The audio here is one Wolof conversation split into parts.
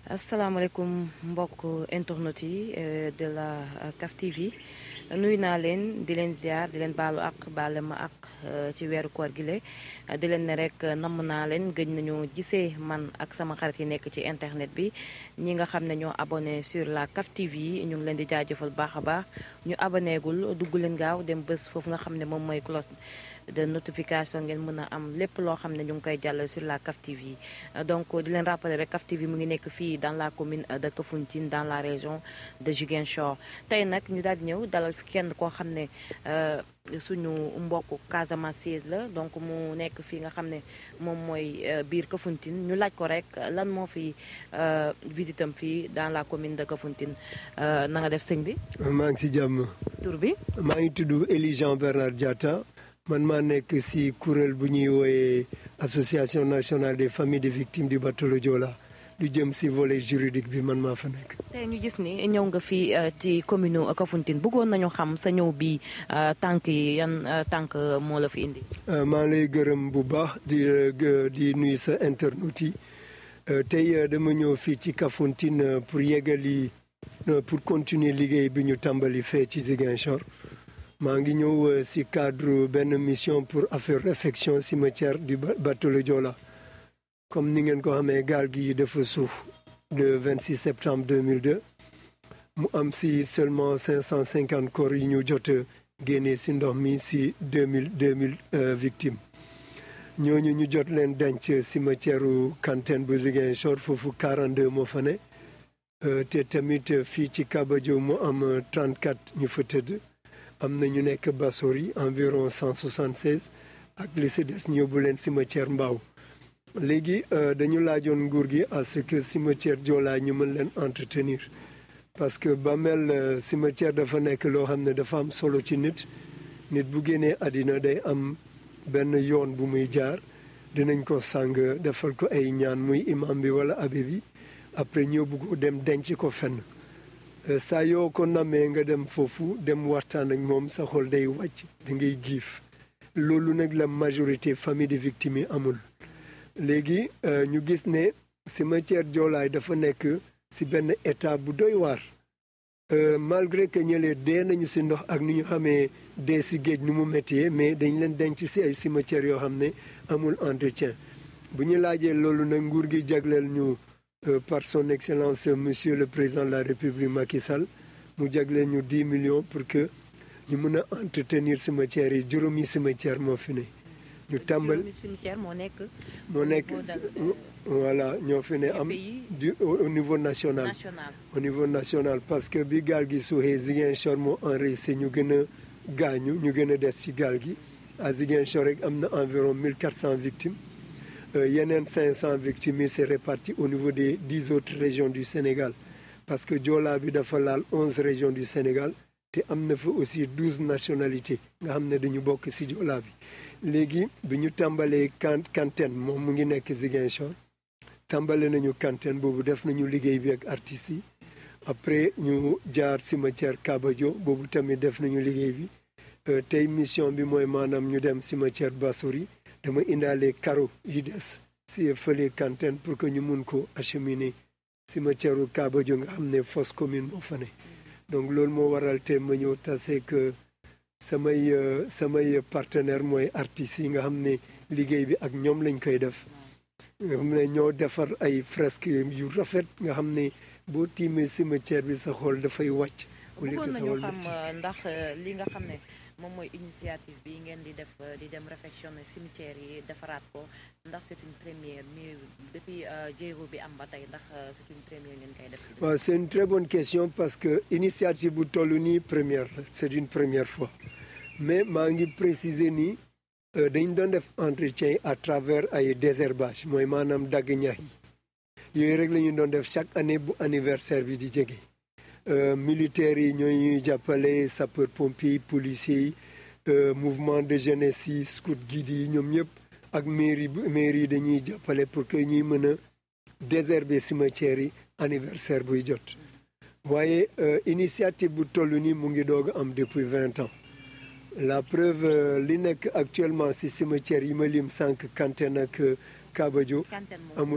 asalaamaaleykum mbokk internet yi de la CAF TV nuyu naa leen di leen ziar di leen baalu ak baale ma ak ci weeru koor gi le di leen ne rek namm naa leen gëj nañu gisee man ak sama xarit yi nekk ci internet bi ñi nga xam ne ñoo abonné sur la CAF TV ñu ngi leen di jaajëfal baax a baax ñu abonné-gul dugg leen gaaw dem bés foofu nga xam ne moom mooy cloche de notification ngeen mën a am lépp loo xam ne ñu ngi koy jàll sur la CAF TV donc di leen rappeler rek CAF TV mu ngi nekk fii dans la commune de Kafountine dans la région de Ziguinchor tey nag ñu daal di ñëw dalal fi kenn koo xam ne suñu mbokk Casamance la donc mu nekk fii nga xam ne moom mooy biir Kafountine ñu laaj ko rek lan moo fi visitam fii dans la commune de Kafountine na nga def sëñ bi. maa ngi si jàmm. tur bi. maa ngi tudd Élie Jean Bernard Diatta. man maa nekk si kuréel bu ñuy wooyee association nationale des familles des victimes du bateau le Joola lu jëm si volet juridique bi man maa fa nekk. tey ñu gis ni ñëw nga fi ci commune Kafountine bëggoon nañu xam sa ñëw bi tànk yi yan tànk moo la fi indi. maa lay gërëm bu baax di di nuyu sa internautes yi tey dama ñëw fii ci Kafountine pour yeggali pour continuer liggéey bi ñu tàmbali fee ci Ziguinchor. maa ngi ñëw si cadre benn mission pour affaire réfection cimetière du bateau le Joola comme ni ngeen ko xamee gaal gi dafa suuf le 26 septembre 2002 mu am si seulement 550 corps yi ñu jot génnee si ndox mi si 2000 2000 victimes ñooñu ñu jot leen denc cimetière u Kantène bu Ziguinchor foofu 42 moo fa ne te tamit fii ci Kabadio mu am 34 ñu fa tëdd. am na ñu nekk Bassori environ cent soixante seize ak li si des ñu yóbbu leen cimetière Mbao léegi dañu laajoon nguur gi à ce que cimetière Joola ñu mën leen entretenir parce que bàmmeel cimetière dafa nekk loo xam ne dafa am solo ci nit nit bu génnee àddina day am benn yoon bu muy jaar dinañ ko sàng defal ko ay ñaan muy imam bi wala abbé bi après ñoo bugg dem denc ko fenn saa yoo ko namee nga dem foofu dem waxtaan ak moom sa xol day wàcc da ngay giif loolu nag la majorité famille de victimes yi amul léegi ñu gis ne cimetière Joolaay dafa nekk si benn état bu doy waar malgré que ñëlee dee nañu si ndox ak ni ñu xamee dee si géej nu mu métier mais dañ leen denc si ay cimetières yoo xam ne amul entretien bu ñu laajee loolu nag nguur gi jagleel ñu par son excellence monsieur le président de la république Macky Sall mu jagleel ñu dix millions pour que ñu mën a entretenir cimetières yi juróomi cimetière moo fi ne ñu tàmbal cimetière moo nekk. moo nekk voilà ñoo fi ne am du au niveau national au niveau national parce que bi gaal gi suuxee Ziguinchor moo enregistré ñu gën a gaañu ñu gën a des ci gaal gi à Ziguinchor rek am na environ mille quatre cent victimes yeneen cinq cent victimes yi c'est réparti au niveau des dix autres régions du Sénégal parce que Joola bi dafa laal onze régions du Sénégal te am na fa aussi douze nationalités nga xam ne dañu bokk ci Joola bi léegi bi ñu tàmbalee kan Kantène moom mu ngi nekk Ziguinchor tàmbale nañu Kantène boobu def nañu liggéey bi ak artistes yi après ñu jaar cimetière Kabadio boobu tamit def nañu liggéey bi tey mission bi mooy maanaam ñu dem cimetière Bassori dama indaale carreau yi des si fële Kantène pour que ñu mun ko acheminer cimetière u Kabadio nga xam ne fosse commune moo fa ne donc loolu moo waral te ma ñëw tase que samay samay partenaire mooy artistes yi nga xam ne liggéey bi ak ñoom lañ koy def nga xam ne ñoo defar ay fresques yu rafet nga xam ne boo tiimee cimetière bi sa xool dafay wàcc. bëggoon nañu xam ndax li nga xam ne moom mooy initiative bi ngeen di def di dem réfectionner cimetière yi defaraat ko ndax c'est une première mais depuis jéego bi am ba tey ndax c'est une première ngeen koy def. waaw c'est une très bonne question parce que initiative bu toll nii première la c'est une première fois mais maa ngi préciser ni dañ doon def entretien à travers ay désherbage mooy maanaam dagg ñax yi yooyu rek la ñu doon def chaque année bu anniversaire bi di jege. militaires yi ñooy ñuy jàppale sapeur pompier yi policiers yi mouvement de jeunesse yi scout guide yi ñoom ñëpp ak mairie mairie yi dañuy jàppale pour que ñuy mën a désherber cimetières yi anniversaire buy jot waaye initiative bu toll nii mu ngi doog am depuis vingt ans la preuve li nekk actuellement ci cimetière yi ma lim sànq Kantène ak Kabadio amul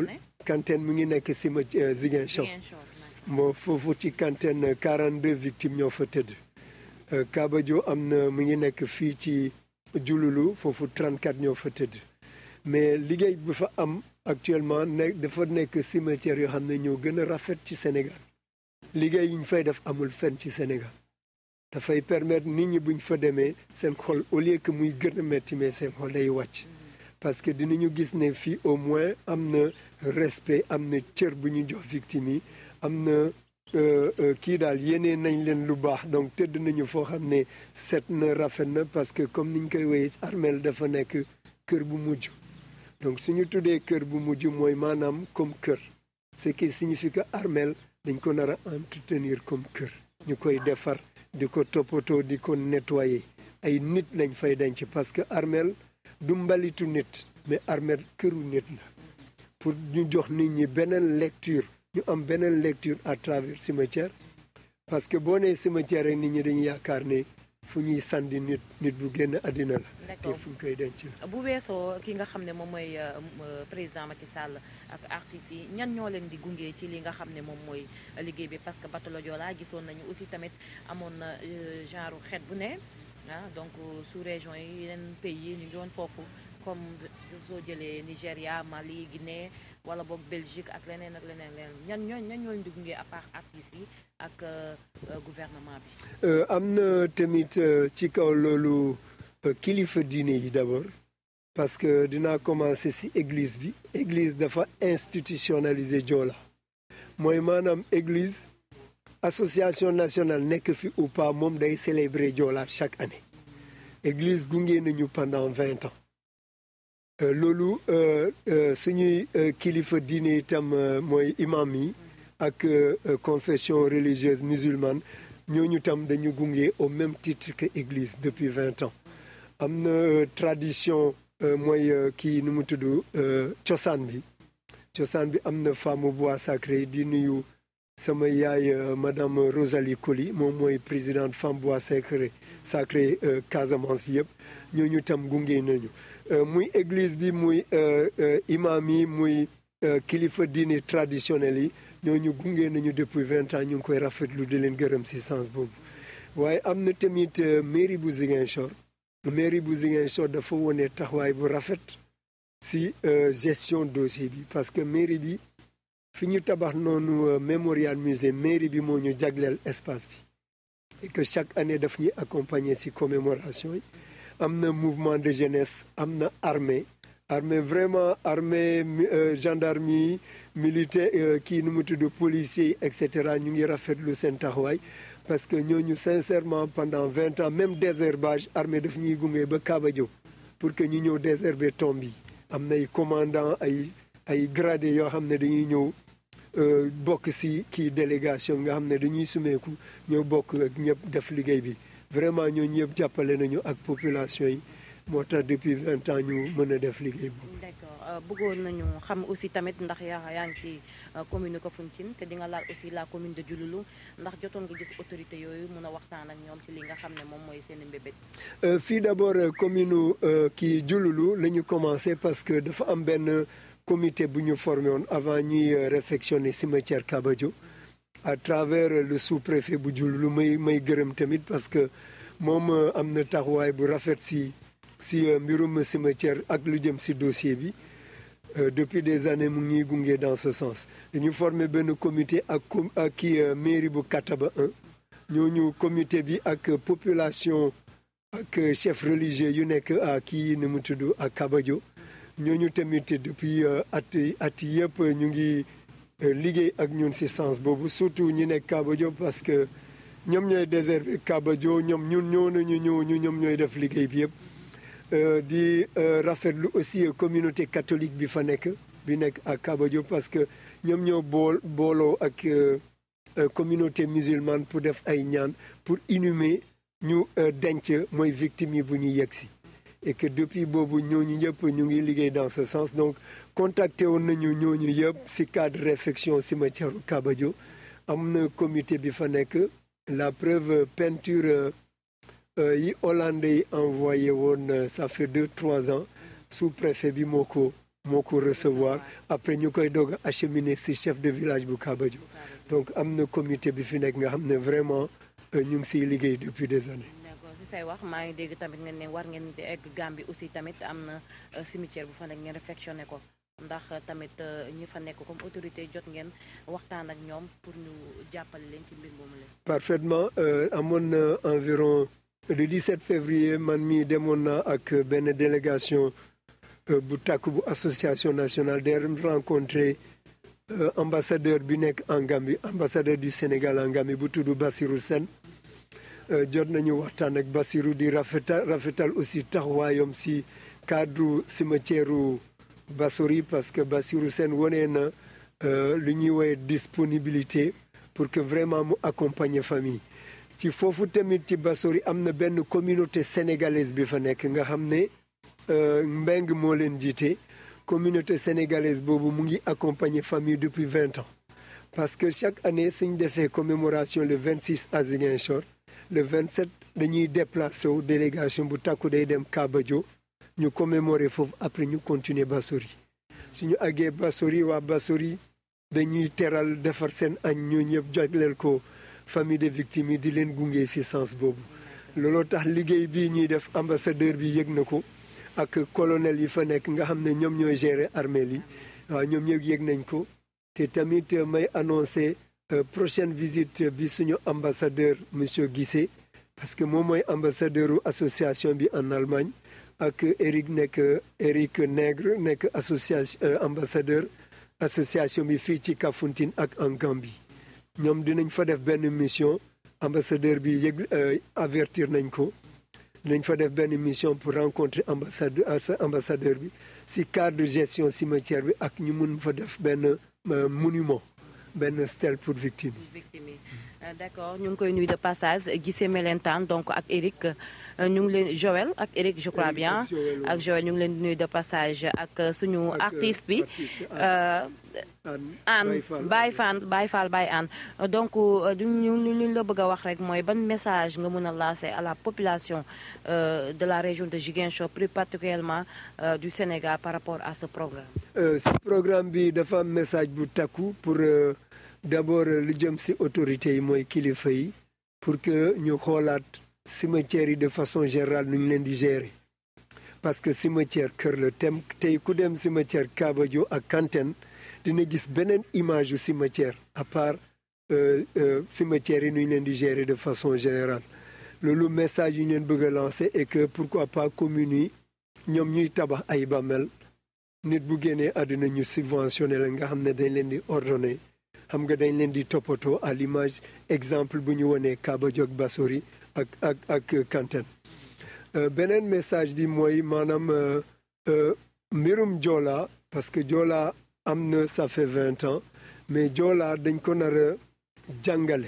Kantène mu ngi nekk cimetière Ziguinchor moo foofu ci Kantène 42 victimes ñoo fa tëdd Kabadio am na mu ngi nekk fii ci Diouloulou foofu 34 ñoo fa tëdd mais liggéey bu fa am actuellement ne dafa nekk cimetière yoo xam ne ñoo gën a rafet ci Sénégal liggéey yi ñu fay def amul fenn ci Sénégal dafay permettre nit ñi buñ fa demee seen xol au lieu que muy gën a metti mais seen xol day wàcc parce que dinañu gis ne fii au moins am na respect am na cër bu ñu jox victime yi am na kii daal yéenee nañ leen lu baax donc tëdd nañu foo xam ne set na rafet na parce que comme niñ koy woyee armeel dafa nekk kër bu mujj donc suñu tuddee kër bu mujj mooy maanaam comme kër ce qui signifie que armeel dañ ko nar a entretenir comme kër ñu koy defar di ko toppatoo di ko nettoyer ay nit lañ fay denc parce que armeel du mbalitu nit mais armeel këru nit la pour ñu jox nit ñi beneen lecture ñu am beneen lecture à travers cimetière parce que boo nee cimetière rek nit ñi dañu yaakaar ne fu ñuy sandi nit nit bu génn àddina la te fu ñu koy denc bu weesoo ki nga xam ne moom mooy président Macky Sall ak artistes yi ñan ñoo leen di gunge ci li nga xam ne moom mooy liggéey bi parce que bateau Joola gisoon nañu aussi tamit amoon na genre xeet bu ne ah donc sous région yi yeneen pays yi ñu ngi woon foofu comme soo jëlee Nigéria Mali Guinée wala boog Belgique ak leneen ak leneen leneen ñan ñooñ ñan ñoo leen di gunge à part artistes yi ak gouvernement bi. am na tamit ci kaw loolu kilifa diine yi d'abord parce que dinaa commencer ci église bi église dafa institutionnaliser Joola mooy maanaam église association nationale nekk fi ou pas moom day célébrer Joola chaque année église gunge nañu pendant vingt ans loolu suñuy kilifa diine itam mooy imam yi ak confession religieuse musulmane ñooñu tam dañu gunge au même titre que église depuis vingt ans am na tradition mooy kii nu mu tudd cosaan bi cosaan bi am na femme bois sacré di nuyu sama yaay madame Rosalie Coly moom mooy présidente femme bois sacré sacré Casamance bi yëpp ñooñu tam gunge nañu muy église bi muy imam yi muy kilifa diine traditionnel yi ñooñu gunge nañu depuis vingt ans ñu ngi koy rafetlu di leen gërëm ci sens boobu waaye am na tamit mairie bu Ziguinchor mairie bu Ziguinchor dafa wone taxawaay bu rafet ci gestion dossier bi parce que mairie bi fi ñu tabax noonu mémorial musée mairie bi moo ñu jagleel espace bi et que chaque année daf ñuy accompagner ci commémoration yi am na mouvement de jeunesse am na armée armée vraiment armée gendarmerie militaire kii nu mu tudd policiers et cetera ñu ngi rafetlu seen taxawaay parce que ñooñu sincèrement pendant vingt ans même désherbage armée daf ñuy gunge ba Kabadio pour que ñu ñëw désherber tombe yi am nay commandant ay ay gradé yoo xam ne dañuy ñëw bokk ci kii délégation nga xam ne dañuy sumeeku ñëw bokk ak ñëpp def liggéey bi vraiment ñooñu ñëpp jàppale nañu ak population yi moo tax depuis vingt ans ñu mën a def liggéey boobu. d'accord bëggoon nañu xam aussi tamit ndax yaa yaa ngi ci commune Kafountine te di nga laal aussi la commune de Diouloulou ndax jotoon nga gis autorité yooyu mun a waxtaan ak ñoom ci li nga xam ne moom mooy seen mbébét. fii d'abord commune kii Diouloulou la ñu commencé parce que dafa am benn comité bu ñu formé woon avant ñuy réfectionner cimetière Kabadio à travers le sous-préfet bu Diouloulou may may gërëm tamit parce que moom am na taxawaay bu rafet si. si mbirum cimetière ak lu jëm si dossier bi depuis des années mu ngi gunge dans ce sens dañu former benn comité ak ak kii mairie bu Kataba 1 ñooñu comité bi ak population ak chef religieux yu nekk à kii ni mu tudd ak Kabadio ñooñu tamit depuis at at yëpp ñu ngi liggéey ak ñun si sens boobu surtout ñu nekk Kabadio parce que ñoom ñooy désherber Kabadio ñoom ñun ñoo nañu ñëw ñu ñoom ñooy def liggéey bi yëpp di rafetlu aussi communauté catholique bi fa nekk bi nekk ak Kabadio parce que ñoom ñoo bool booloo ak communauté musulmane pour def ay ñaan pour inhumer ñu denc mooy victime yi bu ñu yegg si et que depuis boobu ñooñu ñëpp ñu ngi liggéey dans ce sens donc contacté woon nañu ñooñu yëpp si cadre réflexion cimetière Kabadio am na comité bi fa nekk la preuve peinture yi Hollandais yi envoyé woon ça fait deux trois ans sous-préfet bi moo ko moo ko recevoir après ñu koy doog a acheminer si chef de village bu Kabadio donc am na comité bi fi nekk nga xam ne vraiment ñu ngi siy liggéey depuis des années. d'accord si say wax maa ngi dégg tamit ngeen ne war ngeen di egg Gambie aussi tamit am na cimetière bu fa nekk ngeen réfectionné ko ndax tamit ñi fa nekk comme autorité jot ngeen waxtaan ak ñoom pour ñu jàppale leen ci mbir moomu leen. parfaitement amoon na environ le 17 février man mii demoon naa ak benn délégation bu tàkk bu association nationale de rencontré ambassadeur bi nekk en Gambie ambassadeur du Sénégal en Gambie bu tudd Bassirou Sène jot nañu waxtaan ak Bassirou di rafetal rafetal aussi taxawaayam si cadre cimetière Bassori parce que Bassirou Sène wone na lu ñuy woowee disponibilité pour que vraiment mu accompagner famille ci foofu tamit ci Bassori am na benn communauté sénégalaise bi fa nekk nga xam ne Mbeng moo leen jiite communauté sénégalaise boobu mu ngi accompagner famille depuis vingt ans parce que chaque année suñ defee commémoration le 26 à Ziguinchor le 27 dañuy déplacé wu délégation bu takku day dem Kabadio ñu commémorer foofu après ñu continuer Bassori suñu àggee Bassori waa Bassori dañuy teral defar seen añ ñoo ñëpp jagleel ko famille de victimes yi di leen gunge ci sens boobu looloo tax liggéey bii ñuy def ambassadeur bi yëg na ko ak colonel yi fa nekk nga xam ne ñoom ñooy gérer armée yi waaw ñoom ñëpp yëg nañ ko te tamit may annoncé prochaine visite bi suñu ambassadeur monsieur Guissé parce que moom mooy ambassadeur association bi en Allemagne ak Eric nekk Eric Nègre nekk association ambassadeur association bi fii ci Kafountine ak en Gambie ñoom dinañ fa def benn mission ambassadeur bi yëg avertir nañ ko dinañ fa def benn mission pour rencontrer ambassadeur ambassadeur bi si cadre de gestion cimetière bi ak ñu mun fa def benn monument benn stèle pour victime yi d'accord ñu ngi koy nuyu de passage gisee melentaan donc ak Eric ñu ngi leen Joël ak Eric je crois bien ak Joël ñu ngi leen di nuyu de passage ak suñu artiste bi Anne Baye Fall Baye Fall Baye Anne donc ñu ñu la bëgg a wax rek mooy ban message nga mën a lancer à la population de la région de Ziguinchor plus particulièrement du Sénégal par rapport à ce programme ce programme bi dafa am message bu takku pour d'abord lu jëm ci autorités yi mooy kilifa yi pour que ñu xoolaat cimetière yi de façon générale nu ñu leen di gérer parce que cimetière kër la tem tey ku dem cimetière Kabadio ak Kanteen dina gis beneen image yu cimetière à part cimetière yi nu ñu leen di gérer de façon générale loolu message yu ñu leen bëgg a lancer et que pourquoi pas communes yi ñoom ñuy tabax ay bàmmeel nit bu génnee àdduna ñu subventionné la nga xam ne dañ leen di ordonné xam nga dañ leen di toppatoo à l'image exemple bu ñu wonee Kabadio ak Bassori ak ak ak Kanteen beneen message bi mooy maanaam mbirum Joola parce que Joola am na ça fait vingt ans mais Joola dañ ko nar a jàngale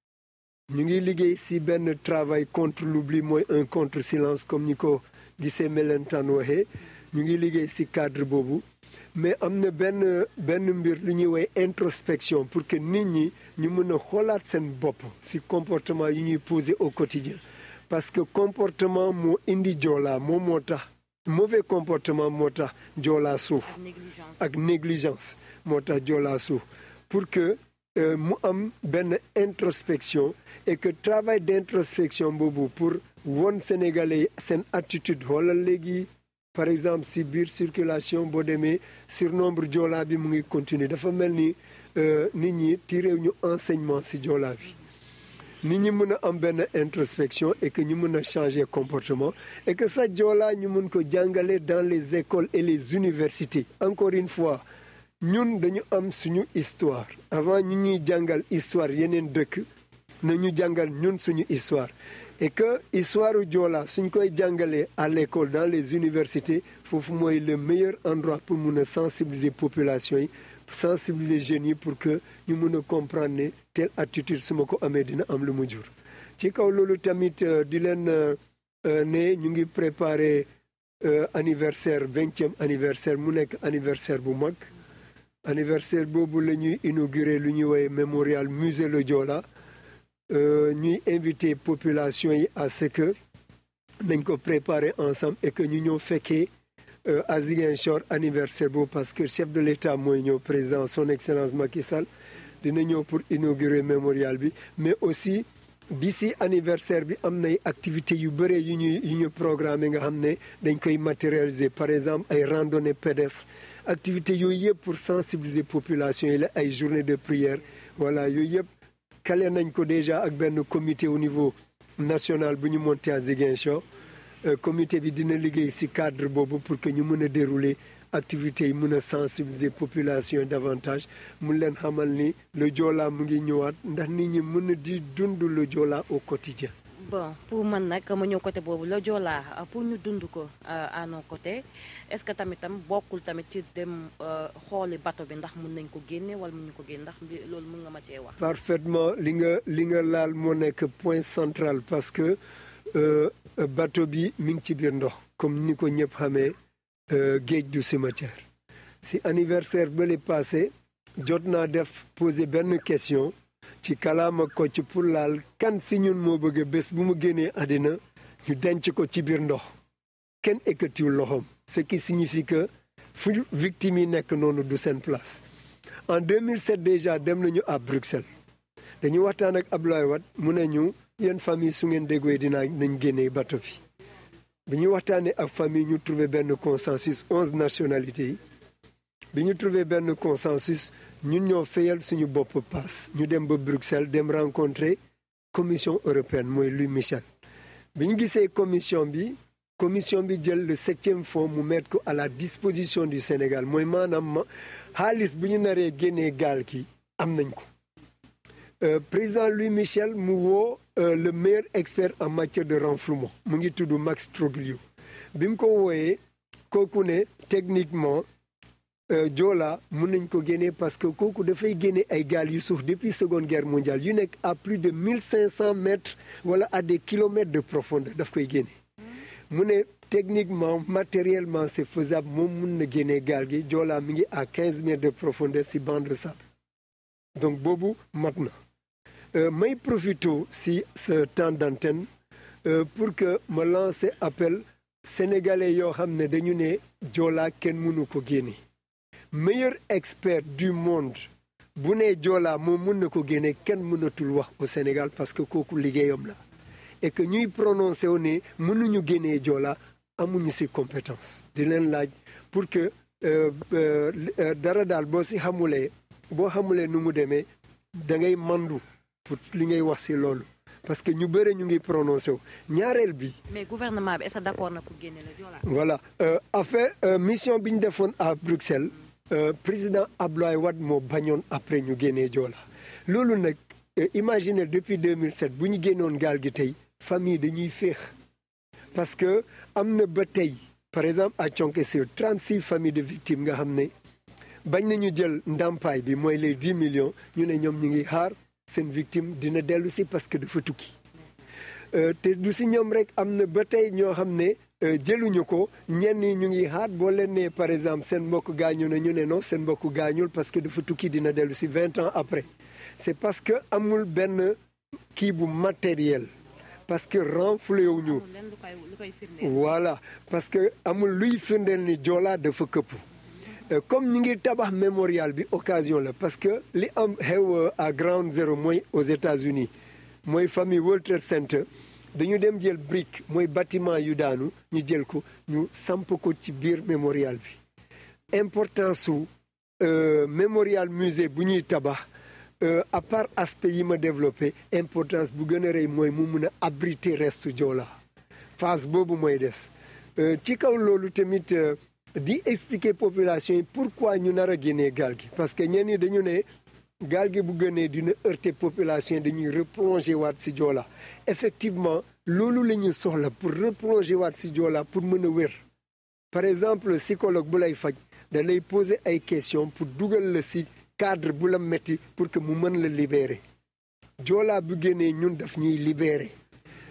ñu ngi liggéey ci benn travail contre l'oubli mooy un contre silence comme ni ko gisee melentaan waxee ñu ngi liggéey ci cadre boobu mais am na benn benn mbir lu ñuy woy introspection pour que nit ñi ñu mën a xoolaat seen bopp ci comportement yu ñuy poser au quotidien parce que comportement moo indi joolaa moom moo tax mauvais comportement moo tax joolaa suuf ak négligence moo tax joolaa suuf pour que mu am benn introspection et que travail d'introspection boobu pour won sénégalais yi seen attitude xoolal léegi par exemple si biir circulation boo demee surnombre joolaa bi mu ngi continuer dafa mel ni nit ñi tiréew ñu enseignement si joolaa bi nit ñi mën a am benn introspection et que ñu mën a changer comportement et que sa joolaa ñu mën ko jàngale dans les écoles et les universités encore une fois ñun dañu am suñu histoire avant ñu ñuy jàngal histoire yeneen dëkk nañu jàngal ñun suñu histoire et que histoire Joola suñ koy jàngalee à l'école dans les universités foofu mooy le meilleur endroit pour mun a sensibiliser population yi sensibiliser jeunes yi pour que ñu mun a comprendre ne telle attitude su ma ko amee dina am lu mu jur. ci kaw loolu tamit di leen ne ñu ngi préparer anniversaire vingtième anniversaire mu nekk anniversaire bu mag anniversaire boobu la ñuy inaugurer lu ñuy woowee mémorial musée le Joola. ñuy inviter population yi à ce que nañ ko préparer ensemble et que ñu ñëw fekkee à Ziguinchor anniversaire boobu parce que chef de l'État mooy ñëw président son excellence Macky Sall dina ñëw pour inaugurer mémorial bi mais aussi d'ici anniversaire bi am nay activités yu bëree yu ñuy yu ñu programmé nga xam ne dañ koy matérialiser par exemple ay randonnée pédestre activités yooyu yëpp pour sensibiliser population yi la ay journée de prière voilà yooyu yëpp kale nañ ko déjà ak benn comité au niveau national bu ñu monté à Ziguinchor comité bi dina liggéey ci cadre boobu pour que ñu mën a dérouler activités yi mën a sensibiliser population davantage mun leen xamal ni le Joola mu ngi ñëwaat ndax nit ñi mën a di dund le Joola au quotidien bon pour man nag ma ñëw côté boobu la Joola pour ñu dund ko à nos côtés est-ce que tamit tam bokkul tamit ci dem xooli bato bi ndax mun nañ ko génne wala mun ñu ko génne ndax loolu mun nga ma cee wax. parfaitement li nga li nga laal moo nekk point central parce que bato bi mi ngi ci biir ndox comme ni ko ñëpp xamee. géej du cimetière si anniversaire bële passé jot naa def poser benn question ci kalaama ko ci pour laal kan si ñun moo bëgg bés bu mu génnee àddina ñu denc ko ci biir ndox kenn ekkatiwul loxoom ce qui signifie que fu victime yi nekk noonu du seen place en 2007 déjà dem nañu à Bruxelles dañu waxtaan ak Abdoulaye Wade mu ne ñu yéen famille su ngeen déggee dinaa nañ génnee bato bi bi ñu waxtaanee ak famille ñu trouvé benn consensus onze nationalités yi bi ñu trouvé benn consensus ñun ñoo fayal suñu bopp paas ñu dem ba Bruxelles dem rencontrer commission européenne mooy Louis Michel bi ñu gisee commission bi commission bi jël le septième fonds mu mettre ko à la disposition du Sénégal mooy maanaam ma xaalis bu ñu naree génnee gaal ki am nañ ko président Louis Michel mu woo le meilleur expert en matière de renflouement mu ngi tudd Max Troglio bi mu ko wooyee kooku ne techniquement Joola mun nañ ko génnee parce que kooku dafay génne ay gaal yu suuf depuis seconde guerre mondiale yu nekk à plus de mille cinq cent mètres wala à des kilomètres de profondeur daf koy génne mu ne techniquement matériellement c'est faisable moom mun na génnee gaal gi Joola mi ngi à quinze mètres de profondeur si banc de sable donc boobu mat na may profito si ce temps d'antenne pour que ma lancer appel sénégalais yoo xam ne dañu ne Joola kenn mënu ko génne meilleur expert du monde bu ne Joola moom mën na ko génne kenn mënatul wax au Sénégal parce que kooku liggéeyam la et que ñuy prononcé wu ne mënuñu génnee Joola amuñu si compétence di leen laaj pour que dara daal boo si xamulee boo xamulee nu mu demee da ngay mandu pour li ngay wax si loolu parce que ñu bëre ñu ngi prononcé wu ñaareel bi. mais gouvernement bi est-ce que d'accord na pour génne la Joola. voilà affaire mission bi ñu defoon à Bruxelles président Abdoulaye Wade moo bañoon après ñu génnee Joola loolu nag imaginez depuis 2007 bu ñu génnoon gaal gi tey famille dañuy féex parce que am na ba tey par exemple à Thionck Essyl 36 familles de victimes nga xam ne. bañ nañu jël ndàmpaay bi mooy les dix millions ñu ne ñoom ñu ngi xaar seen victime dina dellu si parce que dafa tukki te du si ñoom rek am na ba tey ñoo xam ne jëluñu ko ñenn ñi ñu ngi xaar boo leen nee par exemple seen mbokk gaañu na ñu ne non seen mbokk gaañul parce que dafa tukki dina dellu si vingt ans après c'est parce que amul benn kii bu matériel parce que renflé wuñu voilà parce que amul luy firndeel ni Joola dafa këpp comme ñu ngi tabax mémorial bi occasion la parce que li am xew à Ground Zero mooy aux États-Unis mooy famille World Trade Center dañu dem jël brique mooy bâtiment yu daanu ñu jël ko ñu samp ko ci biir mémorial bi importance su mémorial musée bu ñuy tabax à part aspect yi ma développé importance bu gën a rëy mooy mu mun a abriter reste Joola phase boobu mooy des ci kaw loolu tamit di expliquer population yi pourquoi ñu nar a génnee gaal gi parce que ñenn ñi dañu ne gaal gi bu gënee dina heurter population dañuy replonger waat ci Joola effectivement loolu la ñu soxla pour replonger waat ci Joola pour mën a wér par exemple psychologue bu lay faj da lay poser ay questions pour dugal la ci cadre bu la metti pour que mu mën la libérer Joola bu génnee ñun daf ñuy libérer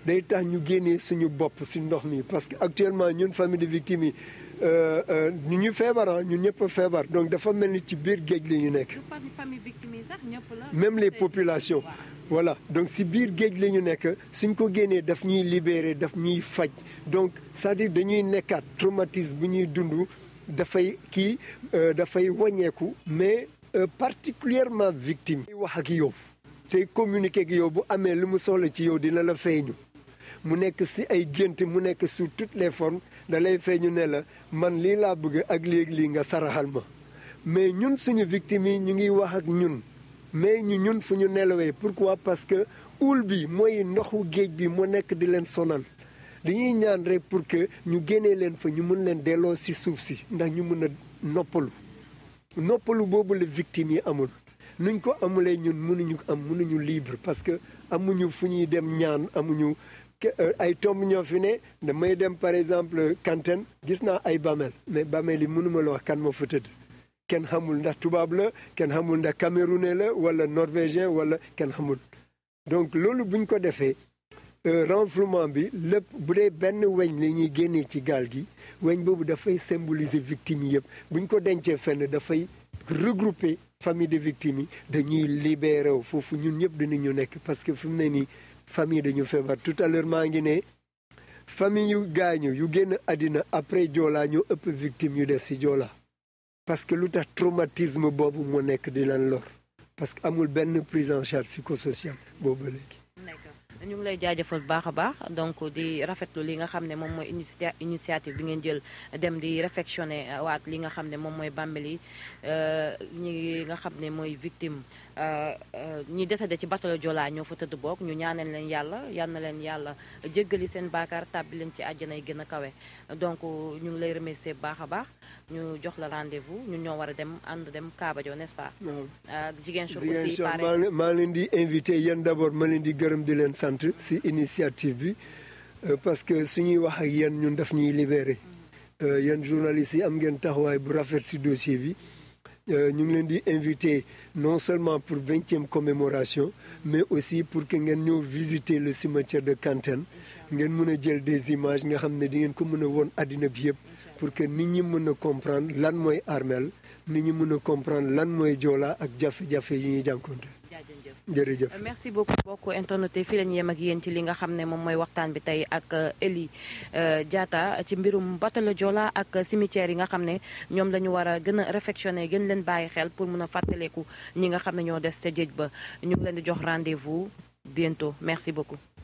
day tax ñu génnee suñu bopp si ndox mi parce que actuellement ñun famille de victimes yi ñu ñu feebar ñun ñëpp a feebar donc dafa mel ni ci biir géej la ñu nekk. famille victime yi sax ñëpp la. même les populations. voilà donc si biir géej la ñu nekk suñ ko génnee daf ñuy libérer daf ñuy faj donc c'est-à-dire dañuy nekkaat traumatisme bu ñuy dund dafay kii dafay wàññeeku mais particulièrement victime. wax ak yow tey communiquer ak yow bu amee lu mu soxla ci yow dina la feeñu. mu nekk si ay gént mu nekk sous toutes les formes da lay feeñu ne la man lii laa bëgg ak léegi lii nga saraxal ma mais ñun suñu victimes yi ñu ngi wax ak ñun mais ñu ñun fu ñu nelawee pourquoi parce que ul bi mooy ndoxu géej bi mu nekk di leen sonal dañuy ñaan rek pour que ñu génnee leen fa ñu mun leen delloo si suuf si ndax ñu mun a noppalu noppalu boobu la victimes yi amul nuñ ko amulee ñun mënuñu am mënuñu libre parce que amuñu fu ñuy dem ñaan amuñu ay tomb ñoo fi ne damay dem par exemple Kanten gis naa ay bamel mais bamel yi mënuma la wax kan moo fa tëdd kenn xamul ndax tubaab la kenn xamul ndax camerounais la wala norvégien wala kenn xamul donc loolu buñ ko defee renflouement bi lépp bu dee benn weñ la ñuy génnee ci gaal gi weñ boobu dafay symboliser victimes yi yëpp buñ ko dencee fenn dafay regrouper famille de victimes yi dañuy libéré wu foofu ñun ñëpp dinañu nekk parce que fi mu ne nii famille dañu feebar tout à l'heure maa ngi ne famille yu gaañu yu génn àddina après Joola ñoo ëpp victime yu des ci Joola parce que lu tax traumatisme boobu moo nekk di leen lor parce que amul benn prise en charge psychosociale boobu léegi. ñu ngi lay jaajëfal bu baax a baax donc di rafetlu li nga xam ne moom mooy initiative bi ngeen jël dem di réfectionner waat li nga xam ne moom mooy bàmmeel yi ñi nga xam ne mooy victime ñi décédé ci bateau Joola ñoo fa tëdd boog ñu ñaanal leen yàlla yal na leen yàlla jéggali seen baakaar tàbbi leen ci àjjana yi gën a kawe donc ñu ngi lay remercier bu baax a baax ñu jox la rendez-vous ñun ñoo war a dem ànd dem Kaabajo n'est-ce pas. waaw Ziguinchor aussi maa maa leen di invité yéen d'abord ma leen di gërëm di leen sant ci initiative bi parce que suñuy wax ak yéen ñun daf ñuy libéré yéen journalistes yi am ngeen taxawaay bu rafet ci dossier bi ñu ngi leen di invité non seulement pour vingtième commémoration mais aussi pour que ngeen ñëw visiter le cimetière de Kanten ngeen mën a jël des images nga xam ne di ngeen ko mën a woon àddina bi yëpp pour que nit ñi mën a comprendre lan mooy armel nit ñi mën a comprendre lan mooy Joola ak jafe-jafe yi ñuy jànkonte jërëjëf merci beaucoup mbokk internet fii la ñu yem ak yéen ci li nga xam ne moom mooy waxtaan bi tey ak Ely Diatta ci mbirum bateau Joola ak cimetière yi nga xam ne ñoom la ñu war a gën a réfectionner gën leen bàyyi xel pour mun a fàttaleeku ñi nga xam ne ñoo des ca géej ba ñu ngi leen di jox rendez-vous bientôt merci beaucoup